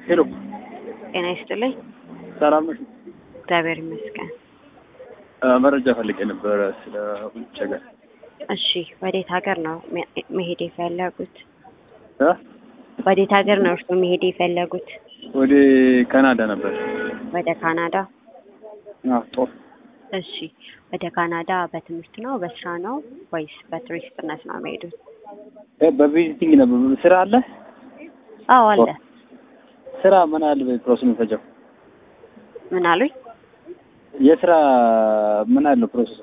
ሄሎ ጤና ይስጥልኝ። ሰላም ነሽ? እግዚአብሔር ይመስገን። እ መረጃ ፈልጌ ነበረ ስለ ውጭ ሀገር እሺ፣ ወዴት ሀገር ነው መ- መሄድ የፈለጉት? እ ወዴት ሀገር ነው እርስዎ መሄድ የፈለጉት? ወደ ካናዳ ነበር። ወደ ካናዳ። አዎ ጦር እሺ፣ ወደ ካናዳ በትምህርት ነው በስራ ነው ወይስ በቱሪስትነት ነው የሚሄዱት? እ በቪዚቲንግ ነበር። ስራ አለ? አዎ አለ። ስራ ምን ያህል ፕሮሰስ የሚፈጀው? ምን አሉኝ? የስራ ምን ያህል ነው ፕሮሰሱ?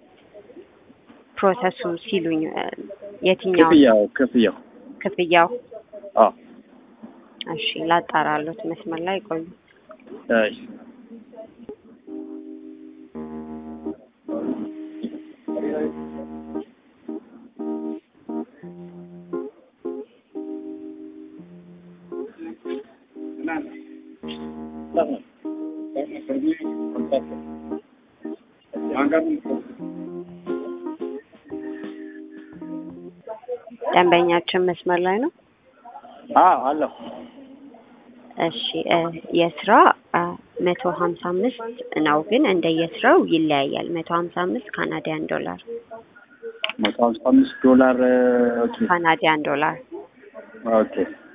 ፕሮሰሱ ሲሉኝ እ፣ የትኛው ክፍያው ክፍያው? ክፍያው? አዎ እሺ፣ ላጣራሉት መስመር ላይ ቆዩ። እሺ ደንበኛችን መስመር ላይ ነው። አዎ አለሁ። እሺ እ፣ የስራ መቶ ሀምሳ አምስት ነው ግን እንደየስራው ይለያያል። መቶ ሀምሳ አምስት ካናዲያን ዶላር መቶ ሀምሳ አምስት ዶላር ኦኬ ካናዲያን ዶላር ኦኬ